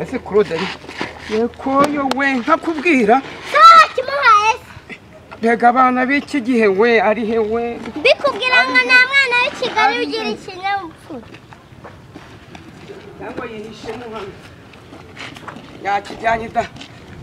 ese claude ari yekoyo we nkakubwira sawa kimuhaye se rega abana b'iki gihe we ari he we mbikubwira ngo nta mwana w'i kigali ugira ikinyabupfura cyangwa yihishemo hano yakijyanye da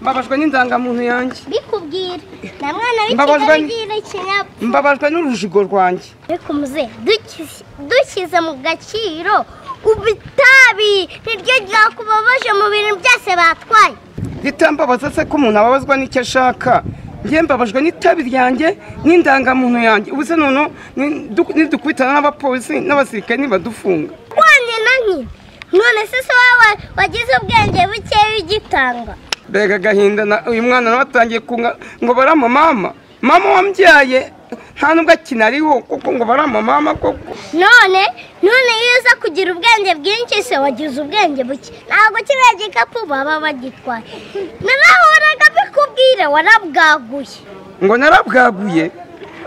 mbabajwe n'indangamuntu yanjye mbikubwira nta mwana w'i Mbabazwa kigali n- ugira ikinyabupfura mbabajwe n'urujigo rwanjye ariko muzehe dukize- dushyize mu gaciro ubu itabi niryo ryakubabaje mu bintu byose batwaye ritambabaza se ko umuntu ababazwa n'icyo ashaka njye mbabajwe n'itabi ryanjye n'indangamuntu yanjye ubu se noneho nidu- nidukubitana n'abapolisi n'abasirikare ntibadufunga wanjye na nyine none se se wowe wagize ubwenge buke w'igitanga mbega agahinda na- uyu mwana nawe atangiye kunga ngo baramamama mama wambyaye nta nubwo akinariho kuko ngo baramamama koko none none iyo uza kugira ubwenge bwinshi se wagize ubwenge buke ntabwo kiriya gikapu baba bagitwaye narahoraga bikubwira warabwaguye ngo narabwaguye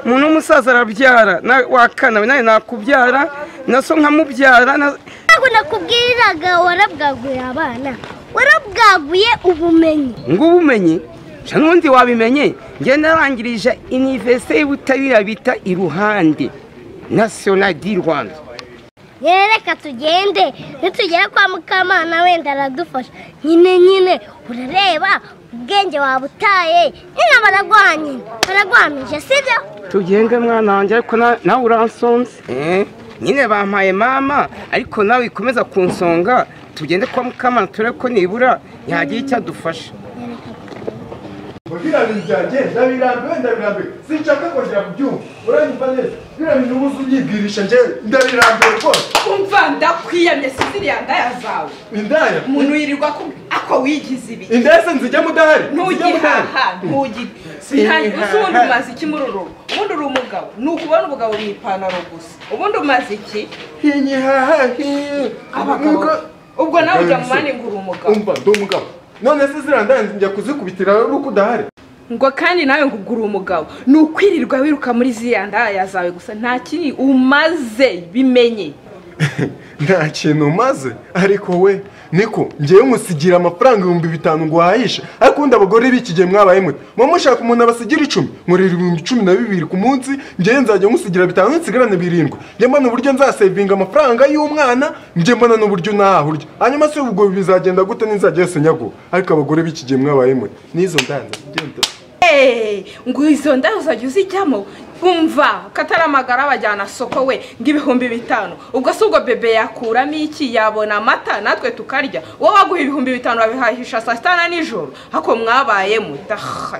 umuntu w'umusaza arabyara na- wakana we nawe nakubyara na so nkamubyara na- ntabwo nakubwiraga warabwaguye abana warabwaguye ubumenyi ng'ubumenyi nca n'ubundi wabimenye njye narangirije iniverisite y'ubutabera bita iruhande nasiyonari di rwanda yewe reka tugende nitugere kwa mukamana wenda aradufasha nyine nyine urareba ubwenge wabutaye nyine baraguha nyine baraguhamije sibyo tugende mwana wanjye ariko na- nawe uransonze Eh, nyine bampaye mama ariko nawe ikomeza kunsonga tugende kwa mukamana turebe ko nibura yagira icyo adufasha biriya bintu byanjye ndabirambiwe ndabirambiwe sinshaka kongera kubyumva uranyumva neza biriya bintu ubuze ubyibwirisha njyewe ndabirambiwe rwose umva ndakwiyamye si ziriya ndaya zawe indaya umuntu yirirwa akubwira ako wigize ibi indaya se nzijyamo udahari nzijyamo udahari ntugihaha ntugire Sinihaha. uzi ubundi umaze iki muri uru rugo ubundi uri umugabo ni ukubona ubugabo mu ipantaro gusa ubundi umaze iki hinyihaha hiyi abagabo ubwo nawe ujya mu mani ngo uri umugabo umva ndi umugabo none se ziriya ndaya njya kuzikubitira ari uko udahari ngo kandi nawe ngo ubwo uri umugabo ni ukwirirwa wiruka muri ziriya ndaya zawe gusa nta kindi umaze bimenye nta kintu umaze ariko we niko ngewe nkusigira amafaranga ibihumbi bitanu ngo uhahishe ariko ubundi abagore b'iki gihe mwabaye mwe muba mushaka umuntu abasigira icumi nkorera ibihumbi cumi na bibiri ku munsi ngewe nzajya nkusigira bitanu nsigarane birindwi njye mbona uburyo nzasevinga amafaranga y'umwana njye mbona n'uburyo ntaha urya hanyuma se ubwo bizagenda gute ninzajya yose nyago ariko abagore b'iki gihe mwabaye mwe n'izo ndanza genda Hey, ngo izo ndaya uzajya uzijyamo umva kataramagara abajyana soko we ng'ibihumbi bitanu ubwo si ubwo bebe yakuramo iki yabona amata natwe tukarya wowe waguha ibihumbi bitanu wabihahisha saa sita na nijoro hako mwabayemo daha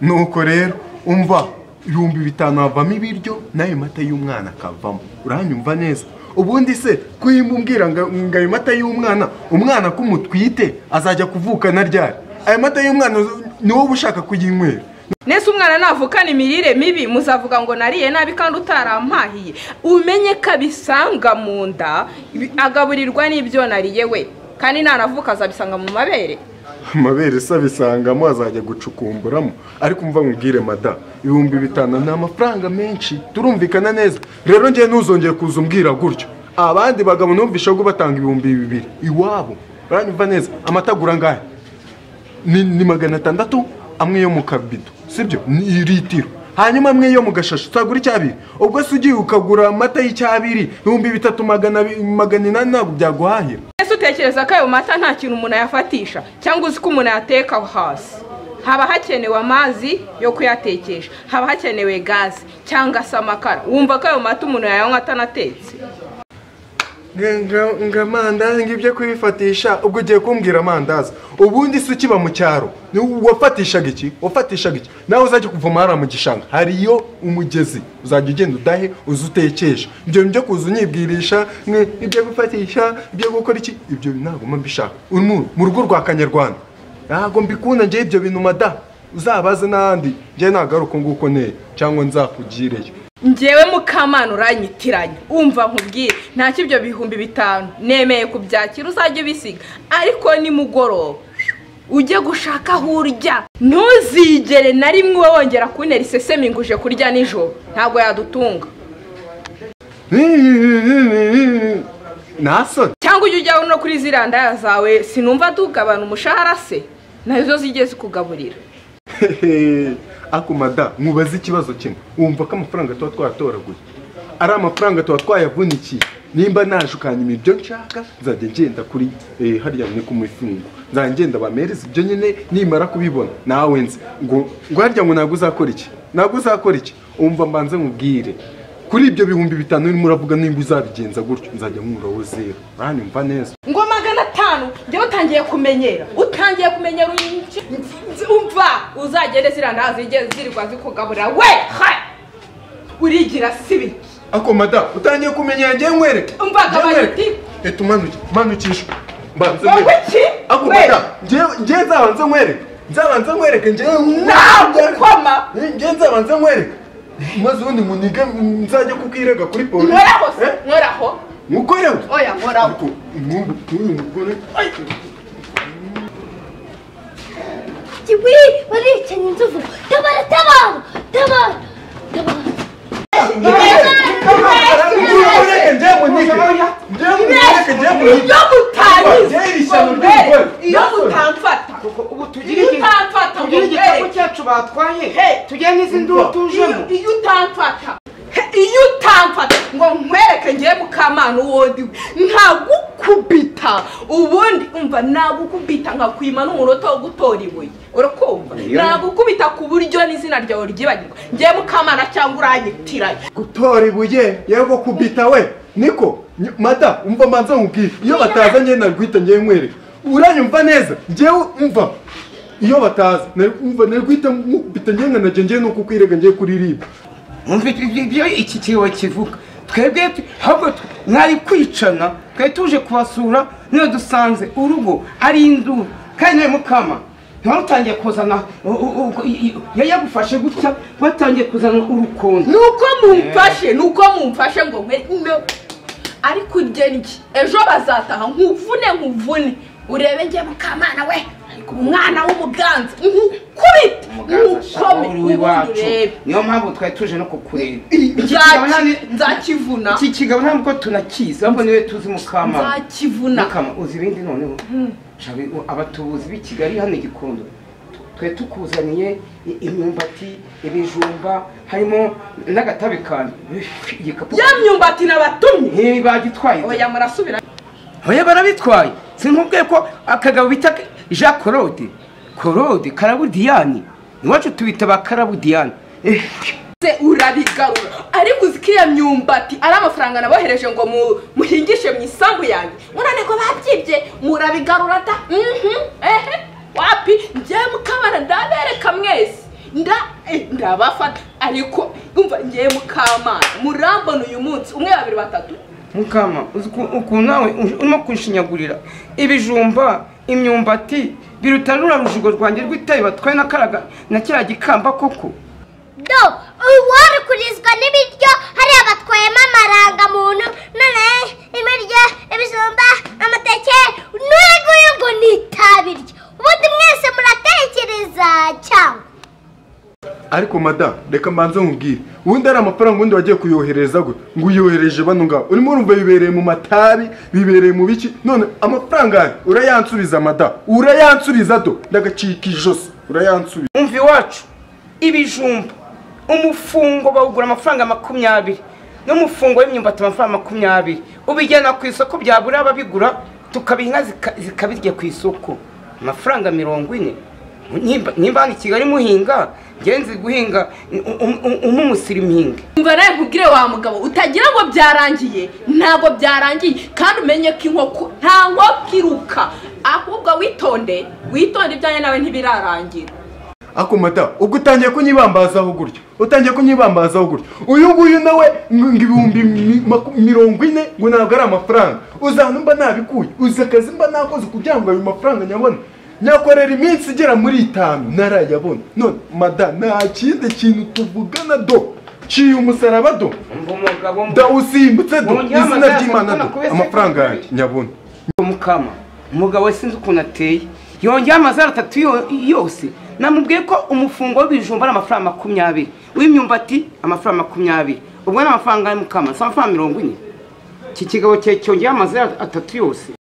nuko rero umva ibihumbi bitanu havamo ibiryo n'ayo mata y'umwana akavamo uranyumva neza ubundi se kuyimumbwira ngo ngo ayo mata y'umwana umwana ko umutwite azajya kuvukana ryari ayo mata y'umwana ni wowe ushaka kuyinywera nese umwana navukana imirire mibi muzavuga ngo nariye nabi kandi utarampahiye umenye ko abisanga mu nda bi- agaburirwa n'ibyo nariye we kandi nanavuka azabisanga mu mabere amabere se abisangamo azajya gucukumburamo ariko umva nkubwire mada ibihumbi bitanu ni amafaranga menshi turumvikana neza rero njye ntuzongeye kuza umbwira gutyo abandi bagabo numvishe ko batanga ibihumbi bibiri iwabo uranyumva neza amata agura angahe ni ni magana atandatu amwe yo mu kabido sibyo ni litiro hanyuma amwe yo mu gashashi utagura icyabiri ubwo se ugiye ukagura amata y'icyabiri ibihumbi bitatu magana abi- magana inani ntabwo byaguhahira ese utekereza ko ayo mata nta kintu umuntu ayafatisha cyangwa uzi ko umuntu ayateka aho hasi haba hakenewe amazi yo kuyatekesha haba hakenewe gaze cyangwa se amakara wumva ko ayo mata umuntu yayanywa atanatetse ngo amandazi ngibyo kubifatisha ubwo ugiye kumbwira amandazi ubundi se ukiba mu cyaro ni- wafatishaga iki wafatishaga iki nawe uzajya kuvoma hariya mu gishanga hariyo umugezi uzajya ugenda udahe uze utekesha ibyo byo kuza unyibwirisha mwe, ibyo gufatisha ibyo gukora iki ibyo ntabwo mba mbishaka Uri mu- mu rugo rwa kanyarwanda ntabwo mbikunda ngewe ibyo bintu mada uzabaze n'ahandi ngewe nagaruka nguko neye cyangwa nzakugireyo ngewe mukamana uranyitiranya umva nkubwire ntacyo ibyo bihumbi bitanu nemeye kubyakira uzajya ubisiga ariko nimugoroba ujye gushaka aho urya ntuzigere na rimwe uba wongera kubonera isesemi ngo uje kurya nijoro ntabwo yadutunga nasoni cyangwa ujya ujyaho no kuri ziriya ndaya zawe sinumva tugabana umushahara se nazo zijye zikugaburira Hehe, ako mada mubaze ikibazo kimwe wumva ko amafaranga tuba twatoraguye ari amafaranga tuba twayavunikiye nimba nashukanye ibiryo nshaka nzajya ngenda kuri eh, hariya ni ku mifungo nzajya ngenda bamereze ibyo nyine nimara kubibona nawe nzi ngo ngo harya ngo ntabwo uzakora iki ntabwo uzakora iki wumva mbanze nkubwire kuri ibyo bihumbi bitanu urimo uravuga nimba uzabigenza gutyo nzajya nkuraho zero uranyumva neza ngo magana atanu njye utangiye kumenyera utangiye kumenyera uyu nce- umva uzagende ziriya ndaya zijye zirirwa zikugaburira we ha urigira sibi ako mada utangiye kumenya njye nkwereke Umva, Njye nkwereke. kabari, Eto umanuke manukisha mbanze wowe nkwereke. iki ako We! mada njye- njye nzabanze nkwereke nzabanze nkwereke njye Nagukoma! njye nzabanze nkwereke maze ubundi munige nzajya kukwirega kuri polisi nkoraho se Eh? nkoraho mukorewe oya nkoraho ariko mwumva uyu mugore kiwi baricanye inzovu tabara tabara tabara tabara mureke njye munige njye munige njye munige iyo mutanize Njye iri shyano ry'umugore. iyo Naason. mutamfata ubu tugire iyo igi- utamfata ngo tugire igikapu mbere cyacu batwaye Hey! tujye n'izindi uwo tujemo iyo iyo utamfata he, iyo utamfata ngo nkwereke ngiye mukamana uwo ndi we ntagukubita ubundi umva nagukubita nkakwima n'umunota wo gutora ibuye urakumva nagukubita ku buryo n'izina ryawe ryibagirwa ngiye mukamana cyangwa uranyitiranye gutora ibuye yego kubita we niko Ny- mada umva manza nkubwire iyo bataza njye narwita njye nkwereka uranyumva neza njyewe umva iyo bataza nari- umva narwita mukubita njye nkanajya njye no kukwirega njye kuri riba mwumva ibyo iki kiwo kivuga twebwe tu- ahubwo twe- mwari kwicana twari tuje kubasura niyo dusanze urugo ari induru kandi nawe mukama ntiwarutangiye kuzana u- u- u- i- i- yari yagufashe gutya watangiye kuzana urukundo nuko mumfashe nuko mumfashe ngo nkwe no ariko ujye njye ejo bazataha nkuvune nkuvune urebe njye mukamana we umwana w'umuganza nkukubite nkukome uruwe ubundi iwacu urebe niyo mpamvu twari tuje no kukureba Nzaki- nzakivuna iki kigabo ntabwo tunakizi ahubwo niwe tuzi mukama nzakivuna mukama uzi ibindi noneho Shabi, u- abatubuzi b'i kigali hano i gikondo twe tukuzaniye i- imyumbati ibijumba harimo n'agatabi kanjye Iff, igikapu ya myumbati nabatumye bagitwaye oya murasubira oya barabitwaye sinkubwiye ko akagabo bita jean claude claude karabudiyani iwacu tubita ba karabudiyani Iff, se urabigarura ariko uzi ko iyo myumbati ari amafaranga nabohereje ngo mu- muhingishe mu isambu yanjye murane ngo babyibye murabigarura da Mhm, ehe wapi njyewe mukamana ndabereka mwese nda eh, ndabafata ariko umva njyewe mukamana murambona uyu munsi umwe babiri batatu mukama uzi uku- ukuntu nawe uj- urimo kunshinyagurira ibijumba imyumbati biruta rura rujigo rwanjye rw'itabi batwaye n'akaraga na kiriya gikamba koko do uwari kurizwa n'ibiryo hariya batwayemo amarangamuntu none ibiryo ibijumba amateke n'uyu nguyu ngo ni itabiryo ubundi mwese muratekereza cyangwa ariko mada reka mbanze nkubwire ubundi ari amafaranga ubundi wagiye kuyohereza gute ngo uyohereje bano ngabo urimo urumva bibereye mu matabi bibereye mu biki none amafaranga yawe urayansubiza mada urayansubiza do ndagacika ijosi urayansubiza umva iwacu ibijumba umufungo bawugura amafaranga makumyabiri n'umufungo w'imyumbati amafaranga makumyabiri ubijyana ku isoko byabura ababigura tukabiha inka zika- zikabirya ku isoko amafaranga mirongo ine Nimba- nimba hano i kigali muhinga ngenzi guhinga umumusirimingi umva nawe nkubwire wa mugabo utagira ngo byarangiye ntabwo byarangiye kandi umenye ko inkoko nta nkoko iruka ahubwo witonde witonde ibyanjye nawe ntibirarangira ako mata ubwo utangiye kunyibambazaho gutyo utangiye kunyibambazaho gutyo uyu nguyu nawe ngo ibihumbi mi- maku- mirongo ine ngo ntabwo ari amafaranga uzana mba nabikuye uzi akazi mba nakoze kugira ngo ayo mafaranga nyabona nyakorera iminsi igera muri itanu narayabona none mada nta kindi kintu tuvugana do ciye umusaraba do umugabo da usimbutse do Wongera izina amasaha ry'imana do kubera ko amafaranga kubera- yanjye nyabona mukama umugabo we sinzi ukuntu ateye yongeyeho amazara atatu yo- yose namubwiye ko umufungo w'ibijumba ari amafaranga makumyabiri uw'imyumbati amafaranga makumyabiri ubwo ni amafaranga ya mukama si amafaranga mirongo ine iki kigabo cyongeye amazi atatu yose